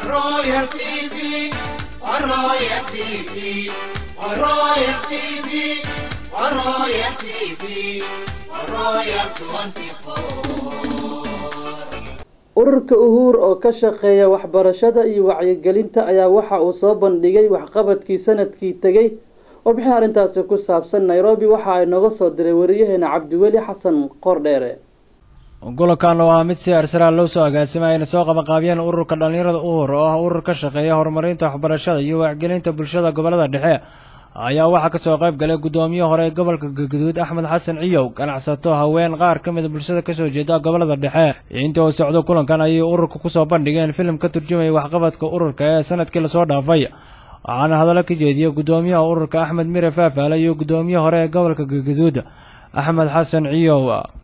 Royal TV, Royal TV, Royal TV, Royal TV, Royal 24. ururka uhuur oo ka shaqeeya waxbarashada iyo wacyigelinta ayaa waxa uu soo bandhigay waxqabadkii sanadkii tegey warbixin arrintaasi ku saabsan nairobi waxa ay nooga soo diray wariyaheena cabdiweli xasan qordheere gobolkan oo ah mid si arsalaal loo soo agaasimay ayna soo qabanqaabiyeen ururka dhallinyarada uhur oo ah urur ka shaqeeya horumarinta waxbarashada iyo wacyigelinta bulshada gobolada dhexe ayaa waxaa kasoo qayb galay guddoomiye hore ee gobolka galguduud axmed xasan ciyow ganacsato haween qaar ka mida bulshada kasoo jeeda gobolada dhexe intii uu socdo kulankan ayay ururka kusoo bandhigeen filim ka turjumaya waxqabadka ururka ee sanadkii lasoo dhaafay waxaana hadallo ka jeediyey guddoomiyaha ururka axmed mire faafaale iyo guddoomiye hore ee gobolka galguduud axmed xasan ciyow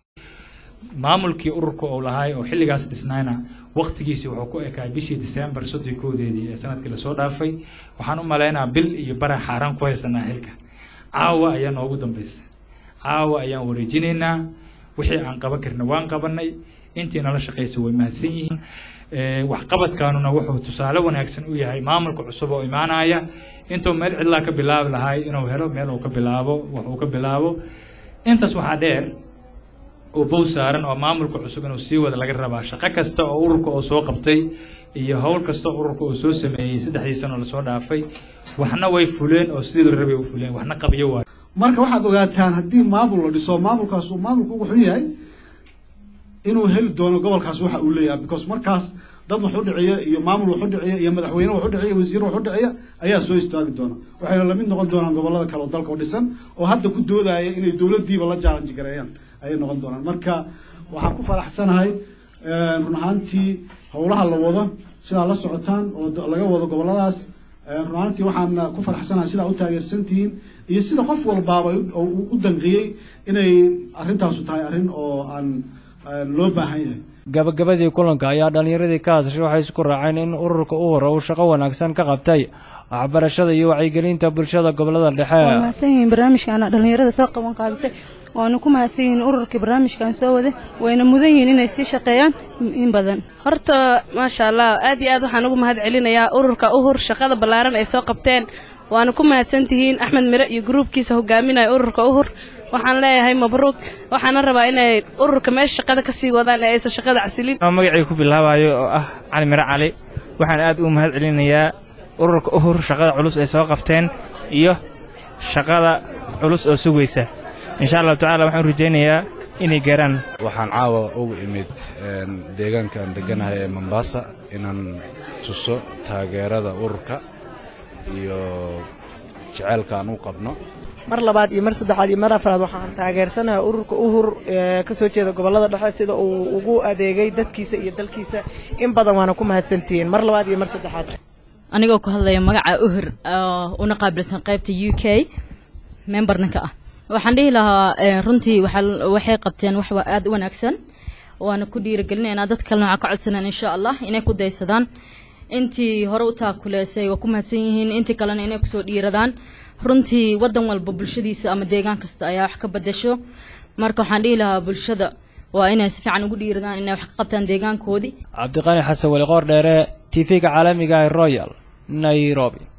maamulkii ururka uu lahaay oo xilligaas dhisnayna waktigiisi wuxuu ku ekaay bishii disembar soddon koodeedii ee sanadkii lasoo dhaafay waxaan u malaynaa bil iyo bara xaaraan ku haysanaa xilka caawa ayaa noogu dambaysa caawa ayaan wareejinaynaa wixii aan qaban karna waan qabanay intii nala shaqaysa way mahadsan yihiin waxqabadkaanuna wuxuu tusaale wanaagsan u yahay maamulka cusub oo imaanaya intuu meel cidlaa ka bilaabi lahay inuu helo meel uu ka bilaabo wax uu ka bilaabo intaas waxaa dheer oo bow saaran oo maamulka cusub inuu sii wada laga rabaa shaqo kasta oo ururka uu soo qabtay iyo howl kasta oo ururka uu soo sameeyey saddexdii sano lasoo dhaafay waxna way fuleen oo sidii la rabay u fuleen waxna qabyo waay marka waxaad ogaataan haddii maamul la dhiso maamulkaas uu maamulku ugu xun yahay inuu heli doono gobolkaas waxa uu leeyahay because markaas dad wax u dhiciya iyo maamul wax u dhiciya iyo madaxweyne wax u dhiciya wasiir wax u dhiciya ayaa soo istaagi doona waxayna lamid noqon doonaan gobolada kale oo dalka oo dhisan oo hadda ku doodaya inay dowladdiiba la challenge gareeyaan ayay noqon doonaan marka waxaan ku faraxsanahay run ahaantii howlaha la wado sidaa la socotaan oo laga wado goboladaas run ahaantii waxaan ku faraxsanahay sidaa u taageersantihiin iyo sida qof walbaaba u danqiyey inay arrintaasu tahay arrin oo aan loo baahan yahay gabagabadii kulanka ayaa dhallinyaradii ka hadashay waxay isku raaceen in ururka u hore uu shaqo wanaagsan ka qabtay waxbarashada iyo wacyigelinta bulshada gobolada dhexe waa mahadsan yihiin barnaamijkaana dhallinyarada soo qaban qaabisay waana ku mahadsan yihiin ururkii barnaamijkan soo waday wayna mudan yihiin inay sii shaqeeyaan in badan horta maasha allah aad iyo aad waxaan ugu mahad celinayaa ururka uhur shaqada ballaaran ay soo qabteen waana ku mahadsan tihiin axmed mire iyo gruubkiisa hogaaminaya ururka uhur waxaan leeyahay mabruuq waxaana rabaa inay ururka meesha shaqada ka sii wadaan ee aysan shaqada casilin magacii ku bilaabayo oo ah cali mire cali waxaan aad u mahad celinayaa ururka uhur shaqada culus ay soo qabteen iyo shaqada culus oo sugaysa insha allahu tacala waxaan rajaynayaa inay gaaraan waxaan caawa ugu imid deegaankaan deganahay ee mombaasa inaan tuso taageerada ururka iyo jeceylka aan u qabno mar labaad iyo mar saddexaad iyo mar afraad waxaan taageersanahay ururka uhur ee ka soo jeeda gobollada dhexe sida uu ugu adeegay dadkiisa iyo dalkiisa in badan waana ku mahadsantihiin mar labaad iyo mar saddexaad anigoo ku hadlaya magaca uhur una qaabilsan qaybta u k membarnanka ah waxaan dhihi lahaa runtii waxay qabteen wax aad u wanaagsan waana ku dhiirigelinaynaa dad kalena waxaa ka codsanaan insha allah inay ku daysadaan intii hore u taakuleysay waa ku mahadsan yihiin intii kalena inay kusoo dhiiradaan runtii wadan walba bulshadiisa ama deegaan kasta ayaa wax ka badasho marka waxaan dhihi lahaa bulshada waa inay si fiican ugu dhiiradaan inay wax ka qabtaan deegaankoodii cabdiqani xasan weli qoor dheere t v-ga caalamiga ee royal nairobi